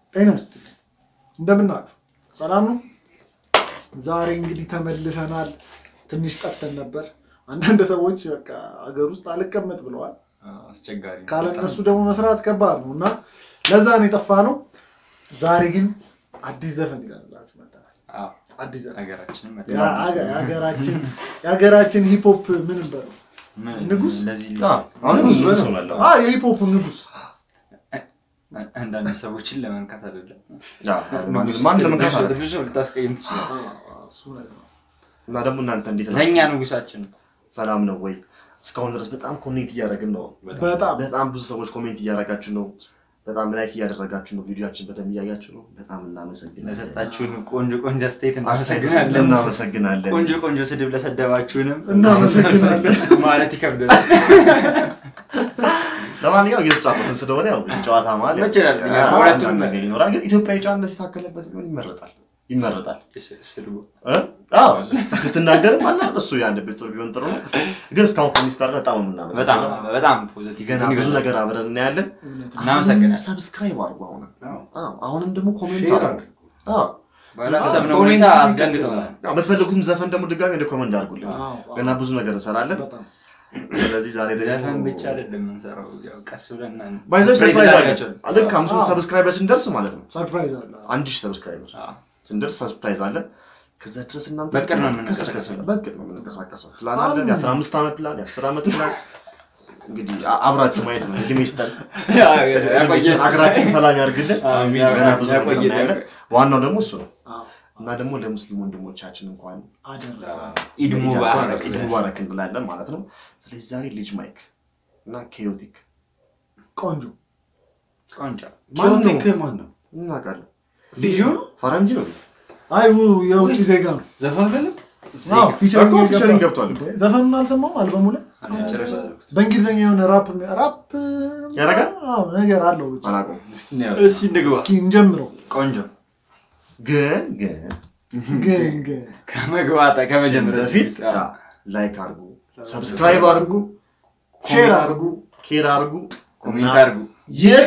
ጤና ይስጥልኝ። እንደምናችሁ ሰላም ነው? ዛሬ እንግዲህ ተመልሰናል። ትንሽ ጠፍተን ነበር። አንዳንድ ሰዎች በቃ ሀገር ውስጥ አልቀመጥ ብለዋል። አስቸጋሪ ነው። ካለ እነሱ ደግሞ መስራት ከባድ ነው እና ለዛ ነው የጠፋ ነው። ዛሬ ግን አዲስ ዘፈን ይዘንላችሁ መጥተናል። አዎ፣ አዲስ ዘፈን ሀገራችንም መ- ያ- ሀገ- የሀገራችን የሀገራችን ሂፖፕ ምን በለው ምን- ንጉስ? ለዚህ አሁን ብዙ ብዙ ሆናለሁ። አ የሂፖፕ ንጉስ አንዳንድ ሰዎችን ለመንካት አይደለም ማን ለመንካት አለ? ብዙ ሰው ልታስቀይም ትችላል። አ፣ እሱ ነገር ነው። እና ደግሞ እናንተ እንዴት ለእኛ ናችሁ? ንጉሳችን ነው። ሰላም ነው ወይ? እስካሁን ድረስ በጣም ኮሜንት እያደረግን ነው። በጣም በጣም ብዙ ሰዎች ኮሜንት እያደረጋችሁ ነው። በጣም ላይክ እያደረጋችሁ ነው። ቪዲዮችን በደንብ እያያችሁ ነው። በጣም እናመሰግናለን። ለሰጣችሁን ቆንጆ ቆንጆ አስተያየት አስተያየት እናመሰግናለን። እናመሰግናለን። ቆንጆ ቆንጆ ስድብ ለሰደባችሁንም እናመሰግናለን። ማለት ይከብዳል። ለማንኛውም እየተጫወትን ስለሆነ ያው ጨዋታ ማለት ይችላል። ያ፣ ሁለቱም አንዳንድ ነገር ይኖራል። ግን ኢትዮጵያዊ ጨዋነት የታከለበት ቢሆን ይመረጣል ይመረጣል። ስድቡ እ? አዎ ስትናገርም አለ እሱ የአንድ ቤት ጦር ቢሆን ጥሩ ነው። ግን እስካሁን ከሚስት ጋር በጣም ነው በጣም የምናመሰግነው። በጣም ፖዚቲቭ ገና ብዙ ነገር አብረን እናያለን። እውነት ነው። እናመሰግናለን። ሰብስክራይብ አድርጉ። አሁን አዎ። አዎ፣ አሁንም ደግሞ ኮሜንት ሼር አድርጉ። አዎ ባላሰብነው ሁኔታ አስደንግጠውናል። አዎ፣ የምትፈልጉትም ዘፈን ደግሞ ድጋሚ እንደ ኮመንት አድርጉልን። አዎ፣ አዎ። ገና ብዙ ነገር እንሰራለን። በጣም ስለዚህ ዛሬ ደግሞ ዘፈን ብቻ አይደለም የምንሰራው፣ ያው ቀስ ብለን እና- ባይዘው ፕሬዝ ሰርፕራይዝ አለ። እናደርጋቸዋለን። ልክ አምስት መቶ አዎ። ሰብስክራይበር ስንደርስ ማለት ነው ሰርፕራይዝ አለ። አንድ ሺህ ሰብስክራይበር አዎ። ስንደርስ ሰርፕራይዝ አለ። ከዛ ድረስ እናንተ በቅድ ነው ብቻ የምንንቀሳቀሰው። ከስር ከስር በቅድ ነው የምንንቀሳቀሰው። ፕላን አለን። የአስራ አምስት ዓመት ፕላን፣ የአስር ዓመት ፕላን እንግዲህ አ- አብራችሁ ማየት ነው። እድሜ ይስጠን፣ እድሜ ያቆየን። ይስጠን። ሀገራችን ሰላም ያርግልን። አሜን። ገና ብዙ ነገር ያቆየን። እናያለን። ዋናው ደግሞ እሱ ነው አዎ፣ እና ደግሞ ለሙስሊም ወንድሞቻችን እንኳን አደረሰ። ኢድ ሙባረክ። ኢድ ሙባረክ እንላለን ማለት ነው። ስለዚህ ዛሬ ልጅ ማይክ እና ኬዮቲክ ቆንጆ ቆንጆ ማን ነው? ኬዮቲክ ማን ነው? እናውቃለን። ልጁ ነው? ፈረንጅ ነው አይ ው- የውጭ ዜጋ ነው። ዘፈን አይደለም? አዎ፣ ፊቸሪንግ እኮ ፊቸሪንግ ገባ። ገብቷል። ዘፈኑን አልሰማሁም አልበሙ ላይ ጨረሻ በእንግሊዝኛ የሆነ ራፕ ራፕ ያደርጋል? አዎ፣ ነገር አለው ብቻ። አላውቀውም። እስኪ እንግባ። እስኪ እንጀምረው። ቆንጆ ግን ግን ግን ግን ከመግባታ ከመጀመሪያ በፊት አዎ። ላይክ አድርጉ፣ ሰብስክራይብ አድርጉ፣ ሼር አድርጉ፣ ኬር አድርጉ፣ ኮሜንት እና አድርጉ። ይህ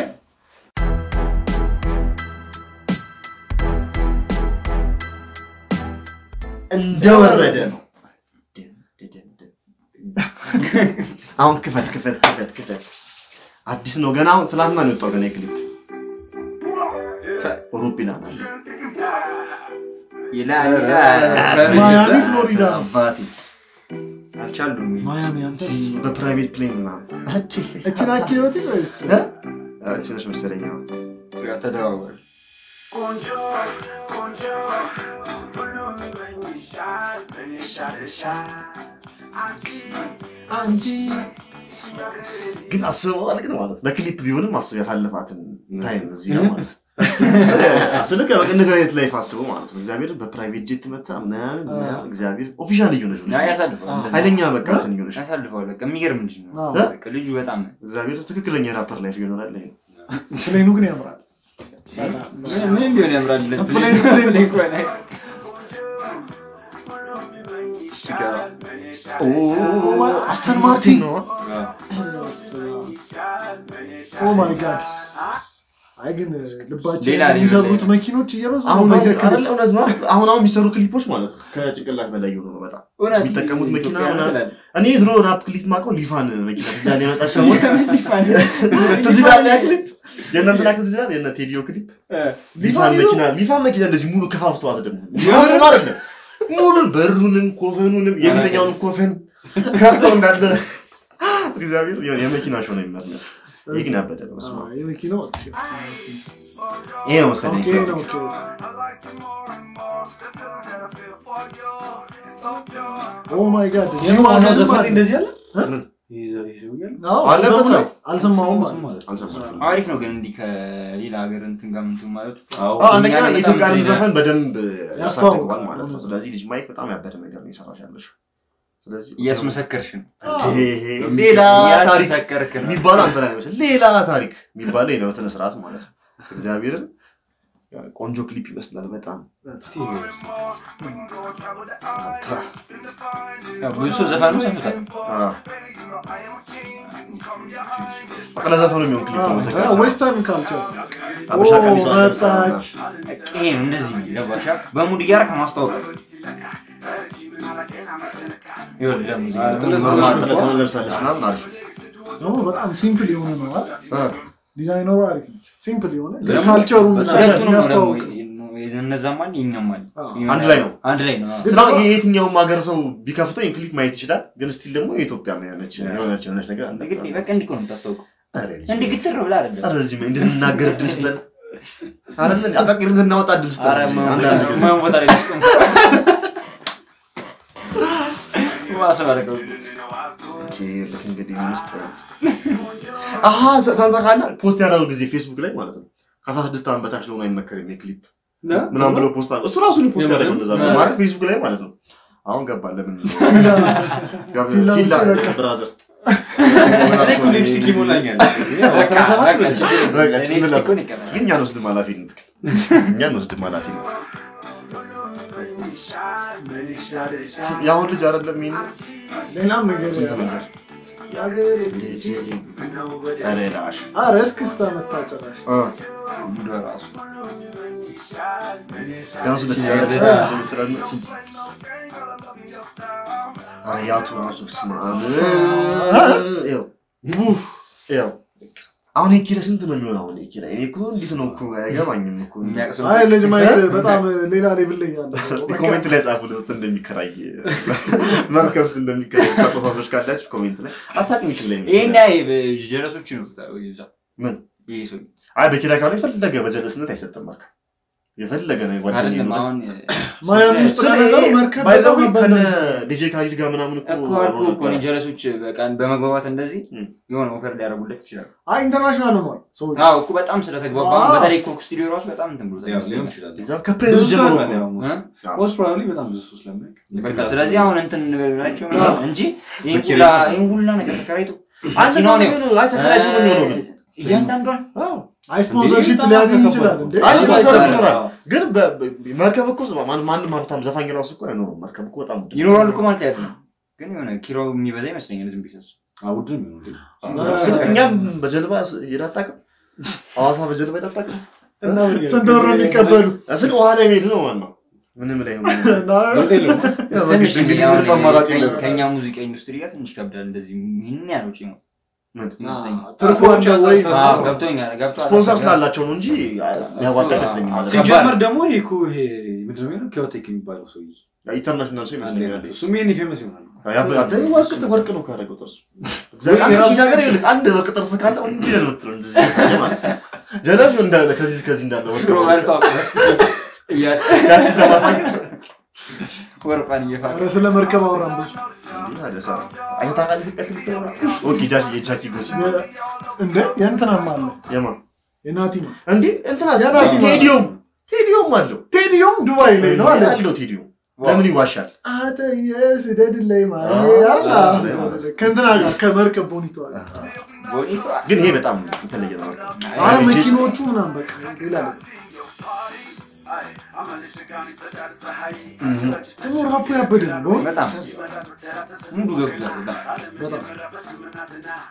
እንደወረደ ነው። አሁን ክፈት ክፈት ክፈት ክፈት። አዲስ ነው ገና አሁን ትላንትና ነው የወጣው ገና የክሊፕ ሩቢና ማለት ይላል ይላል። ማያሚ ፍሎሪዳ ነው። አባቴ አልቻሉም። ማያሚ አንተ በፕራይቬት ፕሌን ምናምን አቺ እችን አኪዮቲ ወይስ እ? እቺ ነች መሰለኝ አሁን። ያው ተደዋወሉ። አንቺ ግን አስበዋል ግን ማለት በክሊፕ ቢሆንም አስብ ያሳለፋትን ታይም እዚህ ጋር ማለት ስልክ በቃ እንደዚህ አይነት ላይፍ አስበው ማለት ነው። እግዚአብሔር በፕራይቬት ጄት መታ ምናምን ምናምን እግዚአብሔር ኦፊሻል እየሆነች ነው። ያ ያሳልፈዋል። እንደዛ ኃይለኛ በቃ እንትን እየሆነች ነው። ያሳልፈዋል። በቃ የሚገርም ልጅ ነው። አዎ። በቃ ልጁ በጣም እግዚአብሔር ትክክለኛ የራፐር ላይፍ እየኖራል። ይሄ ነው። ፕሌኑ ግን ያምራል። ምን- ምንም ቢሆን ያምራል። ፕሌን ፕሌን እንኳን አይ- ሲገባ ኦ አስተን ማርቲን ነው። ኦ ማይ ጋድ። አይ ግን ልባችን ሌላ ሌቭል የሚሰሩት ላይ- መኪኖች እየበዙ አሁን ነው። በቃ አይደለ እውነት ነው። አሁን አሁን የሚሰሩ ክሊፖች ማለት ነው ከጭንቅላት በላይ የሆኑ ነው በጣም እውነት የሚጠቀሙት መኪና ኢትዮጵያ ምናምን ትላለህ። እኔ ድሮ ራፕ ክሊፕ ማውቀው ሊፋን መኪና እዛ ላይ የመጣች ሰሞን ትዝ ይላል ያ ክሊፕ የእናንተና ክሊፕ ትዝ ይላል የእነ ቴዲዮ ክሊፕ ሊፋን መኪና ሊፋን መኪና እንደዚህ ሙሉ ከፋፍተዋት ደግሞ ሊፋን ነው አይደለም ሙሉን በሩንም ኮፈኑንም የፊተኛውንም ኮፈን ከፍተው እንዳለ እግዚአብሔር የሆነ የመኪና ሾው ነው የሚመስለው። ይህ ግን ያበደ ነው። በስመ አብ። አዎ፣ የመኪናው ይሄ ነው መሰለኝ ኦኬ ነው ኦኬ። ኦ ማይ ጋድ የማነው ዘፈን እንደዚህ ያለ? ምን? ይዘው- ይዘውኛል? አዎ፣ አለበት አልበሙ ላይ ነው። አልሰማሁም ማለት ነው። ማለት ነው። አልሰማሁም። አሪፍ ነው ግን እንዲህ ከሌላ ሀገር እንትን ጋር ምንትን ማለቱ አዎ። አዎ፣ አንደኛ እኛ በጣም የኢትዮጵያን እንትን ዘፈን በደንብ ያስተዋውቃል ያስተዋውቃል ማለት ነው። ስለዚህ ልጅ ማይክ በጣም ያበደ ነገር ነው የሰራሽ ያለሽው። ስለዚህ እያስመሰከርሽ ነው። ይሄ ሌላ ታሪክ እያስመሰከርክ ነው። የሚባለው አንተ ላይ ነው መሰለኝ። ሌላ ታሪክ የሚባለው ነው በስነ ስርዓት ማለት ነው። እግዚአብሔርን ቆንጆ ክሊፕ ይመስላል በጣም እስቲ ያው ብዙ ሰው ዘፈኑ ሰምቷል። አዎ። በቃ ለዘፈኑ የሚሆን ክሊፕ ነው አዎ፣ የተዘጋጀው። ዌስተርን ካልቸር አበሻ ኦ፣ ቀሚሷ ለብሳ መጣች። ይሄ ነው እንደዚህ ነው ገባሻ? በሙድ እያደረክ ማስታወቅ ይኸውልህ ደግሞ እዚህ ጋር ጥለት ኖርማል ጥለት ጥለት ጥለት ለብሳለች ምናምን አሪፍ ደግሞ በጣም ሲምፕል የሆነ ነው አይደል? እ። ዲዛይነሩ አሪፍ ነች። ሲምፕል የሆነ ግን ደግሞ ካልቸሩን በጣም ሁለቱንም ነው ደግሞ የሚያስተዋውቅ የነዛም አለ የኛም አለ አዎ። አንድ ላይ ነው። አንድ ላይ ነው አዎ። ስለ የትኛውም ሀገር ሰው ቢከፍተው ይህን ክሊፕ ማየት ይችላል። ግን ስቲል ደግሞ የኢትዮጵያ የሆነች የሆነች የሆነች ነገር አለ። እንግዲህ በቃ እንዲህ እኮ ነው የምታስታውቀው ኧረ ልጅ፣ እንዲህ ግትር ብላ አይደለም ኧረ ልጅ እንድንናገር እድል ስጠን። አይደለ አቃቂር እንድናወጣ እድል ስጠን። ኧረ ልጅ፣ የማይሆን አንዳንድ ቦታ- ጊዜ። የማይሆን ቦታ ላይ ልስጥም። ማሰባረቀው እንግዲህ ውስጥ አሀ ታንታቃላ ፖስት ያደረገው ጊዜ ፌስቡክ ላይ ማለት ነው ከአስራ ስድስት ዓመት በታች ለሆነ አይመከርም የክሊፕ ምናምን ብሎ ፖስት አድርጎ እሱ ራሱ ነው ፖስት ያደረገው እንደዛ ነው ማለት ፌስቡክ ላይ ማለት ነው። አሁን ገባ ለምን ፊላ ፊላ ውጭ በቃ። ብራዘር እኔ እኮ ሊፕስቲክ ይሞላኛል። አስራ ሰባት በቃ ነው። ችግር የለም። በቃ እኔ ችግር የለም። ሊፕስቲኩን ይቀበላል። ግን እኛ እንወስድም ኃላፊነት እኛ እንወስድም ኃላፊነት የአሁን ልጅ አይደለም ይሄን ሌላም ነገር ስንት ነገር የሀገር ልጅ ኧረ ላሽ ኧረ እስክስታ መታጨራሽ እ ሙሉ ራሱ ቢያንስ ደስ ያለ ኧረ ያቱ ራሱ ስማ ይኸው ይኸው አሁን የኪራ ስንት ነው የሚሆነው? አሁን የኪራ እኔ እኮ እንዴት ነው እኮ አይገባኝም እኮ የሚያውቅ ሰው አይ ልጅ ማየት በጣም ሌላ ሌቭል ላይ ያለ እስቲ ኮሜንት ላይ ጻፉ ስንት እንደሚከራይ መርከብ ውስጥ እንደሚከራይ ተቆሳሶች ካላችሁ ኮሜንት ላይ አታውቅም ይችላል ይሄን ያይ ጀረሶች ነው ይዛ ምን ይሄ ሰው አይ በኪራይ ካለ የፈለገ በጀለስነት አይሰጥም መርከብ የፈለገ ነው ጓደኛ አይደለም ነው አሁን ማያሚ ውስጥ ለነገሩ መርከብ ባይዘው በጣም ከነ አባላል። ዲጄ ካሊድ ጋር ምናምን እኮ እኮ አልኩህ እኮ እኔ ጀረሶች በቃ በመግባባት እንደዚህ እም። የሆነ ኦፈር ሊያደርጉለት ይችላሉ። አይ ኢንተርናሽናል ሆኗል ሰው አዎ እኮ በጣም ስለተግባባ አዎ። በተለይ ኮክ ስቱዲዮ ራሱ በጣም እንትን ብሎታል ያው ሊሆን ይመስለኛል። ይችላል። እዛ ከፕሬዝ ጀምሮ እኮ ነው። እ? ሞስት ፕሮባብሊ በጣም ብዙ ሰው ስለሚያውቅ በቃ ስለዚህ አሁን እንትን እንበላቸው ምናምን እንጂ ይህን በኪራይ ሁላ ይህን ሁላ ነገር ተከራይቶ አንተ መኪናውን ሰው ይኸው፣ ነው አይ ተከራይቶ ነው የሚሆነው ግን እያንዳንዷን አዎ አይ ስፖንሰርሺፕ በጣም ሊያገኝ ከባድ ይችላል ነው። እንዴ አይ ስፖንሰር አዎ። ይኖራል ግን በ- በ- መርከብ እኮ ማን- ማንም ሀብታም ዘፋኝ ራሱ እኮ አይኖርም መርከብ እኮ በጣም ውድ ነው። ይኖራሉ እኮ ማለት አይደለም፣ ግን የሆነ ኪራው የሚበዛ ይመስለኛል ዝም ቢሰሱ ውድ ነው የሚሆነው። ስልክ እኛም በጀልባ ሄደህ አታውቅም ሐዋሳ በጀልባ ሄደህ አታውቅም ስንት ብር ነው የሚቀበሉ ስልክ ውሃ ላይ መሄድ ነው ዋናው ምንም ላይ ሆነ ለውጥ የለውም። ያው ትንሽ በግድ እንግዲህ አሁን ምንም አማራጭ ከ- የለም ከእኛ ሙዚቃ ኢንዱስትሪ ጋር ትንሽ ከብዳል። እንደዚህ ይህን ያህል ውጪ ነው ምን? ይመስለኛል። ትርፉ ውጭ አለ ወይ ያዛዝታል። አዎ፣ ገብቶኛል ገብቶሃል። ስፖንሰር ስላላቸው ነው እንጂ ያዋጣ አይመስለኝም ማለት ነው። ሲጀመር ደግሞ ይሄ እኮ ይሄ ምንድን ነው የሚለው ኪዮቴክ የሚባለው ሰውዬ ኢንተርናሽናል ሰው ይመስለኛል እሱም ይሄን ፌመስ ይሆናል። ያበ- አንተ ወርቅ ወርቅ ነው ካደረገው ጥርሱ እግዚአብሔር አንድ የራሱ- ነገር ይልቅ አንድ ወርቅ ጥርስ ካለ እንዲህ ነው የምትለው እንደዚህ ያለ ማለት ነው። ጀለስ እንዳለ ከዚህ ከዚህ እንዳለ ወርቅ ድሮ ወርቅ በልተው እያ- ያቺን ለማሳየት ወርቋን እየፋቀ ኧረ ስለ መርከብ አውራን ብዙ እንዲህ አለ ሰው። አይተህ ታውቃለህ ኢትዮጵያ ክሊፕ? ኦኬ ጃኪ የጃኪ ጎሲ የ- እንደ የእንትናም አለ የማን የናቲ ነው እንዴ እንትና የናቲ ማለት ቴዲዮም ቴዲዮም አለው ቴዲዮም ዱባይ ላይ ነው አለ አለው ቴዲዮም ለምን ይዋሻል? አተ የስደድ ላይ ማለት አዎ፣ አላ እሱ ላይ ማለት ነው። ከእንትና ጋር ከመርከብ ቦኒቶ አለ ቦኒቷ ግን ይሄ በጣም የተለየ ነው። አረ መኪኖቹ ምናምን በቃ ሌላ ነው ደግሞ ራፑ ያበደ ነው በጣም ሙሉ ገብቷል። በጣም በጣም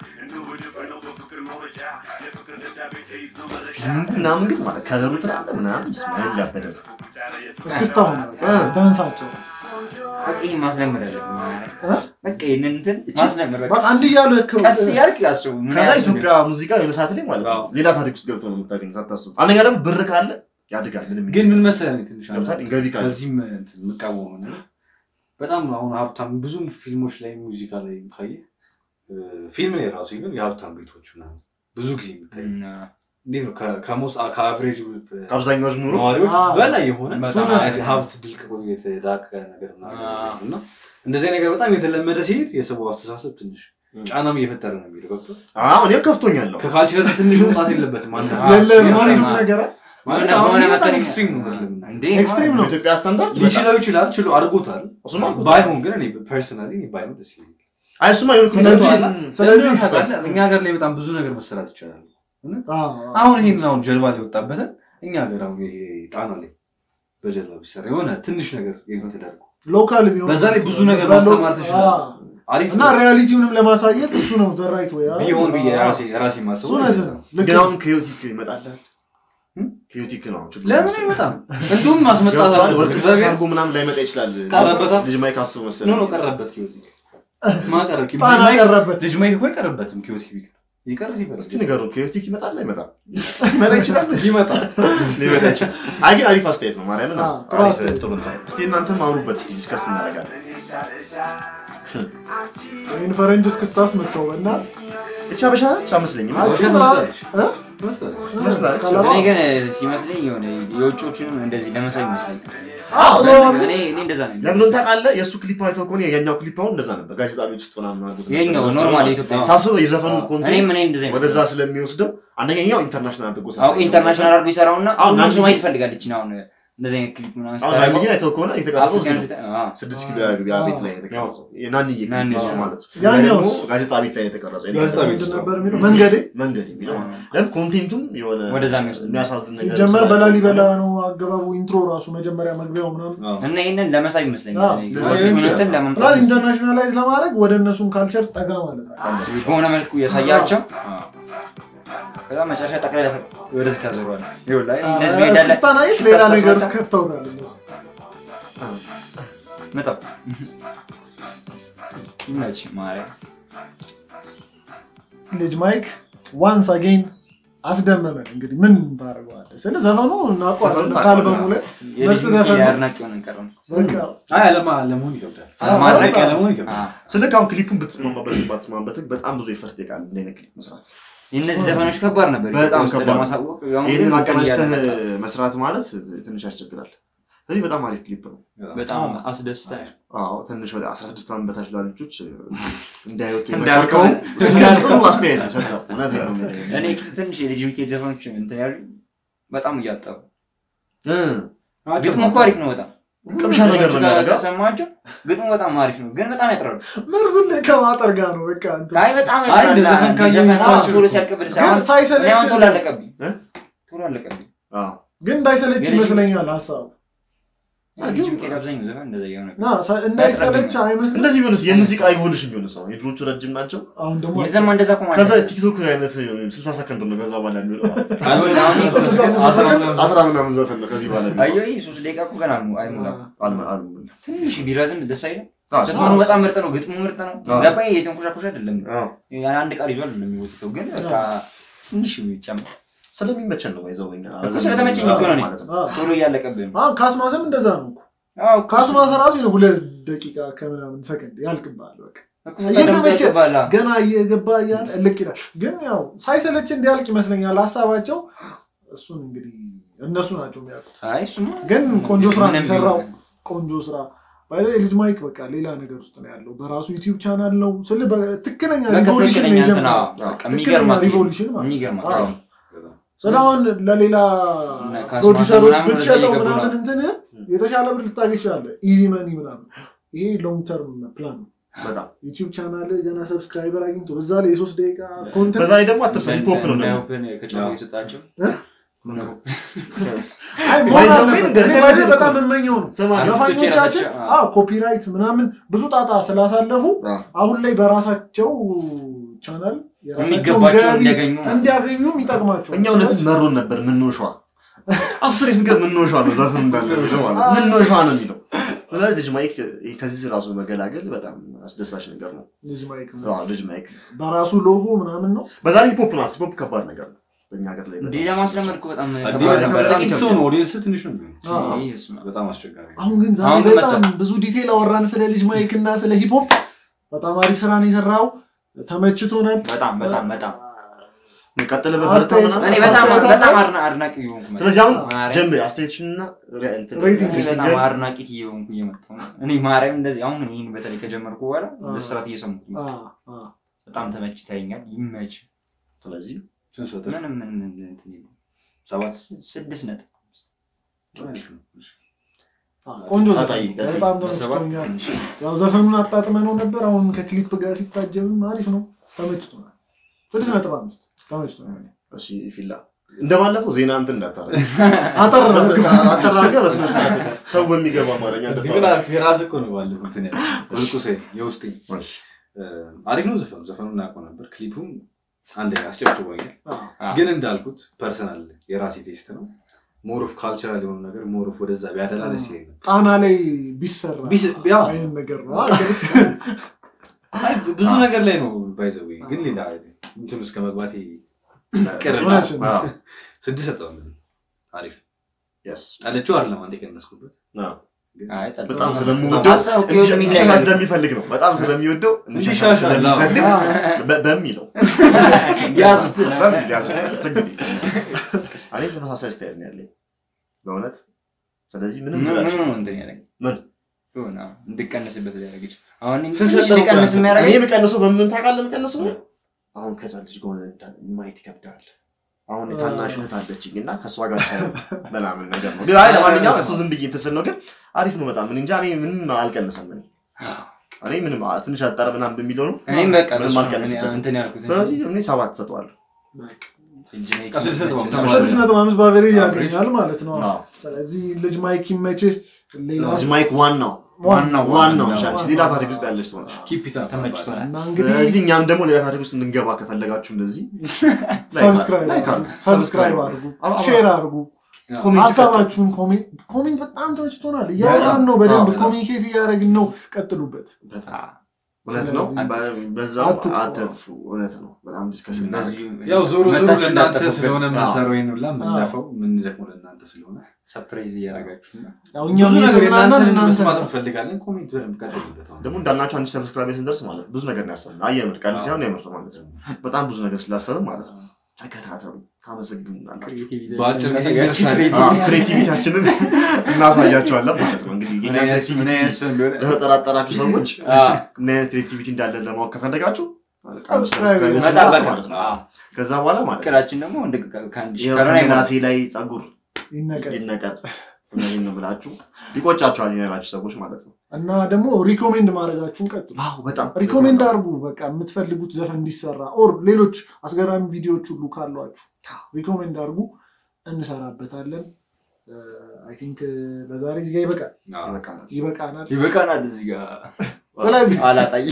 ምናምን ግን ማለት ከዘሩ ትላለ ምናምን ስማይል ያበደ ነው። እስክስታሁን እ። ዳንሳቸው በቃ ይሄን ማስለመድ አለብን። እ? በቃ ይሄንን እንትን ማስለመድ በቃ በቃ አንድ እያሉ ያክሩ ቀስ እያልክ ያስቡ ምን ከዛ ያህል ኢትዮጵያ ሙዚቃ የሆነ ሰዓት ላይ ማለት ነው አዎ። ሌላ ታሪክ ውስጥ ገብቶ ነው የምታገኙት። አታስቡ። አንደኛ ደግሞ ብር ካለ ያድጋል። ምንም ግን ምን መሰለህ እኔ ትንሽ ለምሳሌ ገቢ ካለ ከዚህም እንትን የምቃወመው ነገር በጣም አሁን ሀብታም ብዙ ፊልሞች ላይ ሙዚቃ ላይ ካየህ እ፣ ፊልም ላይ ራሱ ግን የሀብታም ቤቶች ምናምን ብዙ ጊዜ የሚታይ እንዴት ነው ከ- ከሞስ ከአቨሬጅ ከአብዛኛዎች ኑሮ ነዋሪዎች አዎ። በላይ የሆነ በጣም አይነት ሀብት ድልቅ ብሎ የተዳቀ ነገር ምናምን አዎ። እና እንደዚህ ነገር በጣም የተለመደ ሲሄድ የሰው አስተሳሰብ ትንሽ ጫናም እየፈጠረ ነው የሚሄደው ገብቶሃል? አሁን እኔም ከፍቶኛለሁ። ከካልቸር ትንሽ መውጣት የለበትም አንተ አዎ። የለ እሱ ማንም የለም። ነገር ማለት በሆነ አሁን ይሄ በጣም መጠን- ኤክስትሪም ነው እውነት ለመናገር። እንዴ ኤክስትሪም ነው በኢትዮጵያ ስታንዳርድ በጣም- ሊችለው ይችላል ችሎ አድርጎታል እሱማ ባይሆን ግን እኔ ፐርሰናሊ ባይሆን ደስ ይለኛል አይ እሱማ የሆነ ስለዚህ- ኮሜንቶች- ስለዚህ ስለዚህ ታውቃለህ እኛ ሀገር ላይ በጣም ብዙ ነገር መሰራት ይቻላል አዎ። አሁን ይሄን አሁን ጀልባ ላይ ወጣበትን እኛ ሀገር አሁን ይሄ ጣና ላይ በጀልባ ቢሰራ የሆነ ትንሽ ነገር ተደርጎ ሎካል ቢሆን በዛ ላይ ብዙ ነገር በሎ- ማስተማር ትችላለህ። አዎ። አሪፍ እና ሪያሊቲውንም ለማሳየት እሱ ነው ደራይት ወይ ቢሆን ብዬ ራሴ ራሴ ማሰቡ እሱ ነው ልክ ግን ነው። አሁን ከዮቲክ ይመጣላል ኪዮቲክ ነው ችግሩ ለምን መሰለኝ። አይመጣም? እንዲሁም ማስመጣት ገብቶሃል? አለበት። ወርቅ እግዚአብሔር አድርጎ ምናምን ላይመጣ ይችላል ቀረበታ? ልጅ ማይክ አስብ ኖ መሰለኝ ኖ ቀረበት ኪዮቲክ ማቀረብ ጣና ቀረበት ልጅ ማይክ እኮ አይቀርበትም ኪዮቲክ ቢቀር ይቀር ይበል እስቲ ንገሩ ኪዮቲክ ይመጣል አይመጣም ሊመጣ ይችላል ይመጣል ሊመጣ ይችላል አይ ግን አሪፍ አስተያየት ነው ማርያምን አዎ፣ ጥሩ አሪፍ አስተያየት። ጥሩ እንትን እስቲ እናንተም አውሩበት እስቲ ዲስከስ እናደርጋለን ይህን ፈረንጅ እስክታስመጥተው በእናትህ እቻ በሻ እቻ መስለኝም አይ፣ ውሸት ጭምራ- መስላለች። እ? ትመስላለች። ይመስላል ቀለማ? እኔ ግን ሲመስለኝ የሆነ የውጮችንም እንደዚህ ለመሳብ ይመስለኝ አዎ፣ እኔ እኔ እንደዛ ነው ለምን ታውቃለህ የእሱ ክሊፕ አይተው ከሆነ የኛው ክሊፕ አሁን እንደዛ ነበር ጋዜጣ ቤት ውስጥ ምናምን አድርጎት ነበር። ይሄኛው ኖርማል የኢትዮጵያ ሳስበው የዘፈኑ እኔም ኮንቴንት እኔ እንደዛ ወደዛ ይመስለኝ ስለሚወስደው አንደኛው ኢንተርናሽናል አድርጎ አዎ ኢንተርናሽናል አድርጎ ይሰራውና አሁን ሁሉም አንድ ሰው ማየት ጊዜ- ይፈልጋለች አሁን እንደዚህ አይነት ክሊፕ ምናምን አሁን ስታደርገው ናንዬን አይተው ከሆነ የተቀረጸው እዚህ ነው አፍሪካኖች አዎ ስድስት ኪሎ ያ ቤት ላይ ነው የተቀረጸው የናንዬ ክሊፕ ናንዬ እሱ ነው። ማለት ነው ያኛው ያ ደግሞ ጋዜጣ ቤት ላይ ነው የተቀረጸው ጋዜጣ ቤት ምንድን ውስጥ ነበር የሚለው መንገዴ መንገድ የሚለው ለምን ኮንቴንቱም የሆነ ወደዛ የሚወስድ የሚያሳዝን ነገር ሲጀመር ስላለ- በላሊበላ ነው አገባቡ ኢንትሮ ራሱ መጀመሪያ መግቢያው ምናምን አዎ። እና ይህንን ለመሳብ ይመስለኛል አዎ። እኔ ለዛ የውጭውን ይመስላል። እንትን ፕላስ ለማምጣት ኢንተርናሽናላይዝ ለማድረግ ወደ እነሱን ካልቸር ጠጋ ማለት ነው በሆነ መልኩ ያሳያቸው ከዛ መጨረሻ ጠቅላይ ወደዚህ ታዞሯል ይኸውልህ አይ እንደዚህ ነው ሄዳለ እስክስታን አይት ሌላ ነገር ውስጥ ከተውናል እነሱ መጣው ይመች ማርያም ልጅ ማይክ ዋንስ አጌን አስደመመን እንግዲህ ምን ታደርገዋለህ ስለ ዘፈኑ እናውቀዋለን ዘፈኑ ከአልበሙ ላይ ምርጥ የልጅ ዘፈን ነው። የአድናቂ ሆነን ቀረን በቃ አይ አለማ ለመሆን ይከብዳል አዎ፣ ማድረቅ አዎ። ለመሆን ይከብዳል ስልክ አሁን ክሊፑን ብትስማማበት ባትስማማበት በጣም ብዙ ይፈርት ይቃል እንደ አይነት ክሊፕ መስራት የእነዚህ ዘፈኖች ከባድ ነበር በጣም ኢትዮጵያ ውስጥ ከባድ ነው። ለማሳወቅ አሁን ግን ይህንን እንትን አቀናጅተህ እያደረገ መስራት ማለት ትንሽ ያስቸግራል ስለዚህ በጣም አሪፍ ክሊፕ ነው በጣም አዎ። አስደስታል አዎ ትንሽ ወደ 16 ዓመት በታች ላሉ ልጆች እንዳይወጡ እንዳልከው የመከርከው ጥሩ አስተያየት ነው ሰጠው እውነቴን ነው የምልህ። እኔ ትንሽ የልጅ ሚካኤል ዘፈኖች እንትን ያሉ በጣም እያጠሩ እ ግጥሙ እኮ አሪፍ ነው በጣም ቅምሻ ነገር ነው የሚያደርገው ከሰማቸው ግጥሙ በጣም አሪፍ ነው ግን በጣም ያጥራሉ መርዙን ላይ ከማጠር ጋር ነው በቃ እንትን። አይ በጣም አይ ያጥራሉ እንደ ዘፈን ካየህ ዘፈን አዎ፣ አሁን ቶሎ ሲያልቅብህ ግን ሳይሆን እኔ ሳይሰለች አሁን ቶሎ አለቀብኝ እ? ቶሎ አለቀብኝ አዎ ግን እንዳይሰለች ግን ይመስለኛል ሀሳቡ ልጅ ሚካኤል አብዛኛው ዘፈን እንደዛ እየሆነ ና ሳ- እንዳይሰለች አይመስልም እንደዚህ ቢሆንስ የሙዚቃ ኢቮሉሽን ቢሆንስ አሁን የድሮቹ ረጅም ናቸው አሁን ደግሞ የዘማ እንደዛ እኮ ማለት ከዛ ነው። ቲክቶክ አይነት 60 ሰከንድ ነው ከዛ በኋላ የሚሆነው አሁን አሁን አስራ ምናምን አስራ ምናምን ዘፈን ነው ከዚህ በኋላ የሚሆነው። አየሁ ይህ ሶስት ደቂቃ እኮ ገና ነው አይሞላም አልመ- አልመ- ትንሽ ቢረዝም ደስ አይልም አዎ፣ ዘፈኑ በጣም ምርጥ ነው ግጥሙ ምርጥ ነው አዎ። ገባኝ የተንኮሻኮሽ አይደለም አዎ። ያን አንድ ቃል ይዟል የሚወጥተው ግን በቃ ትንሽ ቢጨምር ስለሚመቸን ነው ይዘው እኛ እኮ ስለተመቸኝ እኮ ነው እኔ። ማለት ነው አዎ። ቶሎ እያለቀብህ ነው አሁን ካስማሰም እንደዛ ነው እኮ አዎ ካስማሰ ራሱ ሁለት ደቂቃ ከምናምን ሰከንድ ያልቅብሃል በቃ እኮ በጣም እየተመቸ ያልቅብሃል። ገና እየገባ እያለ እልቅ ይላል። ግን ያው ሳይሰለች እንዲያልቅ ይመስለኛል ሀሳባቸው። እሱን እንግዲህ እነሱ ናቸው የሚያውቁት። አይ እሱማ ግን ቆንጆ ስራ ነው ምንም የሰራው። ቢሆን ቆንጆ ስራ ባይ ልጅ ማይክ በቃ ሌላ ነገር ውስጥ ነው ያለው። በራሱ ዩቲዩብ ቻናል ነው ስል ትክክለኛ በቃ ሪቮሉሽን ትክክለኛ ነው እንትን የጀመረው። አዎ፣ በቃ የሚገርም ትክክለኛ አትሌት ነው። ሪቮሉሽን ማለት ነው። የሚገርም አዎ። አትሌት ነው። ስለአሁን ለሌላ እና ካስማሰ ፕሮዲሰሮች ምናምን ብትሸጠው ወደዛ እየገቡ ምናምን ነው። እንትን የተሻለ ብር ልታገኝ ትችላለህ። ኢዚ መኒ ምናምን። ይሄ ሎንግ ተርም ፕላን ነው። በጣም ዩቲዩብ ቻናል ገና ሰብስክራይበር አግኝቶ በዛ ላይ የሶስት ደቂቃ ኮንተንት በዛ ላይ ደግሞ አትርሳ ሂፕሆፕ ነው እንደ ደግሞ ኦፕን ከጫፉ የሰጣቸው እ? ሁሉ ነገር አይ መሆን ባይዘው አለበት። ግን እኔ ገና ባይዘው ገና በጣም የምመኘው ነው። ስማ አርቲስቶች ዘፋኞቻችን የራሳቸው- አዎ ኮፒራይት ምናምን ብዙ ጣጣ ስላሳለፉ አዎ። አሁን ላይ በራሳቸው ቻናል የራሳቸውን የሚገባቸውን ገቢ እንዲያገኙ እንዲያገኙም ይጠቅማቸዋል። እኛ እውነትን መሮን ነበር ምንወሿ አስር ስንገር ምንወሿ ነው ዘፈን እንዳለ ማለት ምንወሿ ነው የሚለው ስለዚህ ልጅ ማይክ ይሄ ከዚህ ራሱ መገላገል በጣም አስደሳች ነገር ነው ልጅ ማይክ አዎ፣ ልጅ ማይክ በራሱ ሎጎ ምናምን ነው። በዛ ላይ ሂፕሆፕ ነው ሂፕሆፕ ከባድ ነገር ነው በእኛ ሀገር ላይ እንዲህ ለማስለመድ እኮ በጣም አዲስ ከባድ በጣም ነበር። ጥቂት ሰው ነው ኦዲየንስ ትንሽ ነው የሚሆነው። አዎ። ይሄ እሱማ በጣም አስቸጋሪ ነው። አሁን ግን ዛሬ አሁን ግን በጣም ብዙ ዲቴል አወራን ስለ ልጅ ማይክ እና ስለ ሂፕሆፕ። በጣም አሪፍ ስራ ነው የሰራው። ተመችቶናል። በጣም በጣም በጣም ቀጥለበት በርታ አስተያየት- ምናምን እኔ በጣም አስተያየት በጣም አለ? አድና- አድናቂ እየሆንኩ መጣሁ። ስለዚህ አሁን ማርያም፣ ጀምር አስተያየትሽንና re- እንትን- ሬቲንግ እኔ በጣም ሬቲንግ አድናቂ እየሆንኩ እየመጣሁ ነው። እኔ ማርያም እንደዚህ አሁን ይህን በተለይ ከጀመርኩ በኋላ አዎ። በስርዓት እየሰሙት ነው። አ- አ- በጣም ተመችተኛል። ይመች ስለዚህ ስንት ሰጠሽ? ምንም ምን እንትን የለውም። ሰባት ስድስት ነጥብ አሪፍ ነው። እሺ። አ- ቆንጆ ዘፈን አጣይ- ነው። በጣም በሰባት ተመችቶኛል። ትንሽ ያው ዘፈኑን አጣጥመ ነው ነበር። አሁን ከክሊፕ ጋር ሲታጀብም አሪፍ ነው። ተመችቶናል። ስድስት ነጥብ አምስት ተመችቶናል። እሺ ፊላ እንደባለፈው ዜና እንትን እንዳታረግ አጠር ነው። አጠር አድርገህ በስነ ስርዓት ሰው በሚገባ አማርኛ ግን እንድታወራ የራስህ እኮ ነው ባለፈው እንትን ያለው። ወርቁ ሴ የውስጤ እሺ። እ፣ አሪፍ ነው ዘፈኑ። ዘፈኑን እናውቀው ነበር። ክሊፑም አንደኛ አስጨብጭቦኛል። አ- አዎ። ግን እንዳልኩት ፐርሰናል የራሴ ቴስት ነው። ሞር ኦፍ ካልቸራል የሆኑ ነገር ሞር ኦፍ ወደዛ ቢያደላ ደስ ይለኛል። ጣና ላይ ቢሰራ ቢስ- ያው አይነት ነገር ነው አይ ብዙ ነገር ላይ ነው ባይዘው ግን ሌላ እንትን ውስጥ ከመግባቴ ቅር እውነት ነው። አዎ፣ ስድስት ሰጠው አሪፍ yes። አለችው አይደለም አንዴ ቀነስኩበት አዎ። አይ ጠጥ- በጣም ስለምወደው ሀሳብ እኮ የሚለያይ እንዲሻሻል ስለሚፈልግ ነው። በጣም ስለሚወደው እንዲሻሻል እንዲሻሻል፣ አዎ። ስለሚፈልግ በ- በሚለው ያዙት። በሚል ያዙት። እንግዲህ እኔ ተመሳሳይ አስተያየት ነው ያለኝ በእውነት ስለዚህ ምንም ምን ልላችሁ ምን ነው እንትን ያደረገኝ? ምን? የሆነ እንድቀንስበት ሊያደርግ ይችላል። አሁን እኔ ስንት ትንሽ ሰጠው እንድቀንስ እኮ እኔ የሚያደርገኝ የምቀንሰው በምን ታውቃለህ? የምቀንሰው አሁን ከዛ ልጅ ጋር ሆነን ማየት ይከብዳል። አሁን የታናሽ እህት አለችኝ እና ከእሷ ጋር ሳይሆን ምናምን ነገር ነው። ግን አይ ለማንኛውም እሱ ዝም ብዬ እንትን ስል ነው። ግን አሪፍ ነው በጣም እኔ እንጃ እኔ ምንም አልቀንሰም። እኔ እኔ ምንም ትንሽ አጠረ ምናምን በሚለው ነው። እኔም በቃ ምንም እሱ ነው አልቀንስበትም። እኔ እንትን ያልኩት እንጂ ስለዚህ እኔ ሰባት ሰጠዋለሁ። እጅ ላይ ቀስ ስትሰጠው ይመችህ። ተማሪ ስድስት ነጥብ አምስት በአቨሬጅ ያገኛል ማለት ነው አዎ። ስለዚህ ልጅ ማይክ ይመችህ ሌላ ልጅ ማይክ ዋናው ዋናው ዋናው ዋናው ሻች ሌላ ታሪክ ውስጥ ያለች ሰው ነች። ኪፕ ኢት አፕ ተመችቶናል። እና እንግዲህ ስለዚህ እኛም ደግሞ ሌላ ታሪክ ውስጥ እንድንገባ ከፈለጋችሁ እንደዚህ ሰብስክራይብ ላይክ አድርጉ አድርጉ። ሰብስክራይብ አድርጉ አዎ፣ አዎ። ሼር አድርጉ ኮሜንት ሰጡ። ሀሳባችሁን ኮሜንት ኮሜንት በጣም ተመችቶናል እያወራን ነው በደንብ አዎ። ኮሚኒኬት እያደረግን ነው ቀጥሉበት በጣም እውነት ነው። ስለዚህ በዛው አትጥፉ። አትጥፉ። እውነት ነው። በጣም ዲስከስ እናድርግ። እንደዚሁ ያው ዞሮ ዞሮ መታችሁ ለእናንተ እንዳትጠፉብን። ስለሆነ አዎ። የምንሰራው ይሄን ሁላ የምንለፈው የምንደክመው ለእናንተ ስለሆነ ሰርፕራይዝ እያደረጋችሁ እና ያው እኛም ብዙ ነገር እየተዝናናን እናንተን እናንተ መስማት እንፈልጋለን። ኮሜንት በደንብ ቀጥሉበት። አሁን ደግሞ እንዳልናቸው አንድ ሰብስክራይብ ስንደርስ ማለት ብዙ ነገር ነው ያሰብነው። አየምር ቀልድ አዎ። ሳይሆን የምር ማለት ነው። በጣም ብዙ ነገር ስላሰብን ማለት ነው። ተከታተሉ፣ ታመሰግኑናላችሁ። በአጭር ጊዜ ያቺ ይደርሳል። ክሬቲቪቲ አዎ፣ ክሬቲቪቲያችንን እናሳያቸዋለን ማለት ነው። እንግዲህ የኛ ምን አይነት- ምን ክሬቲቪቲ አይነት ሰው እንደሆነ ለተጠራጠራችሁ ሰዎች አዎ፣ ምን አይነት ክሬቲቪቲ እንዳለን ለማወቅ ከፈለጋችሁ ሰብስክራይብ ሰብስክራይብ መጠበቅ ስንደርስ ነው። ማለት ነው። አዎ። ከዛ በኋላ ማለት ነው እቅዳችን ደግሞ እንደ ከአንድ ሺህ ይኸው ካልሆነ አይሞላም። ከምላሴ ላይ ጸጉር ይነቀል ይነቀል እነዚህን ነው ብላችሁ ይቆጫችኋል ያላችሁ ሰዎች ማለት ነው። እና ደግሞ ሪኮሜንድ ማድረጋችሁን ቀጥሉ አዎ በጣም ሪኮሜንድ አድርጉ በቃ የምትፈልጉት ዘፈን እንዲሰራ ኦር ሌሎች አስገራሚ ቪዲዮዎች ሁሉ ካሏችሁ ሪኮሜንድ አድርጉ እንሰራበታለን አይ ቲንክ ለዛሬ እዚህ ጋር ይበቃል አዎ። ይበቃናል። ይበቃናል ይበቃናል። እዚህ ጋር ስለዚህ አላጣይ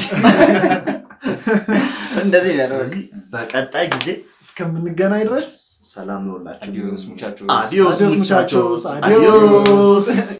እንደዚህ ነው ያደረገው። ስለዚህ በቀጣይ ጊዜ እስከምንገናኝ ድረስ ሰላም ነውላችሁ። አዲዮስ ሙቻቾስ አዲዮስ Adios, ሙቻቾስ። muchachos. Adios. አዲዮስ